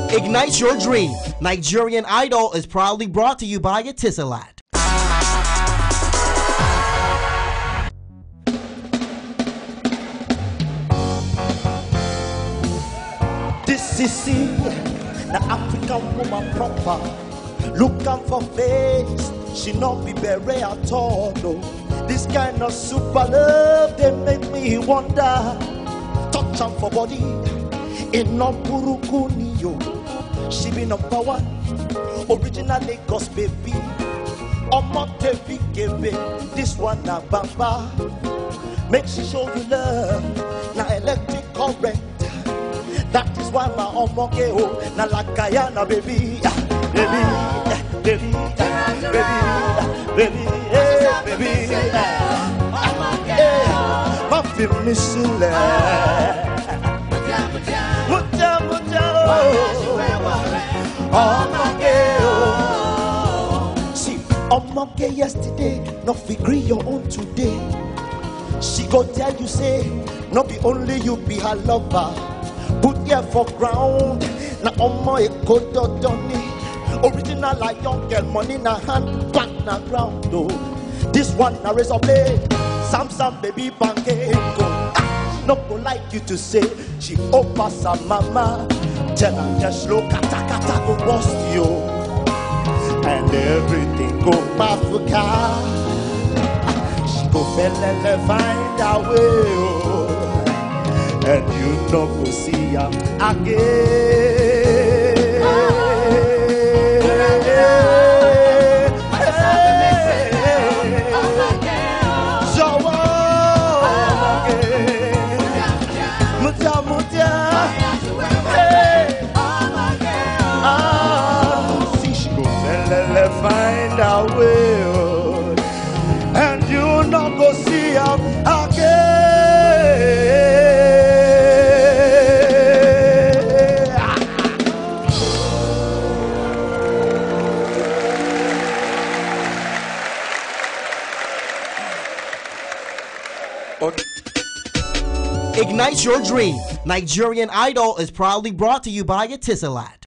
Ignite your dream. Nigerian Idol is proudly brought to you by Etisalat. This is see, the African woman proper. Look am for face, she not be beret at all. No. This kind of super love they make me wonder. Touch am for body, in no burúkú yo. She be number one, original Lagos baby. Ọmọ tẹ̀bí kébé, this one na bamba. Make she show you love, na electric current. That is why my omoge oh na like Guyana baby, Ah, baby, ah, baby, ah, baby, ah, baby, hey, baby. ah, eh, Má fi mí sílẹ̀. Mújà mújà oh, ọmọge oh. See, ọmọge yesterday no fit gree your own today. She go tell you say no be only you be her lover. Put ear for ground na ọmọ èkó dandan ni. Original like young girl money na hand back na ground o. This one na razor blade. Samsung baby pancake o. Ah, No go like you to say she over her mama. Tell her just slow kata kata go bust you. And everything go mafuka. She go felele find her way, oh, and you no go see her again. Jọ̀wọ́, mutia mutia, hey. Ah, see she go felele find her way, oh, and you no go see am again. Ignite your dream. Nigerian Idol is proudly brought to you by Etisalat.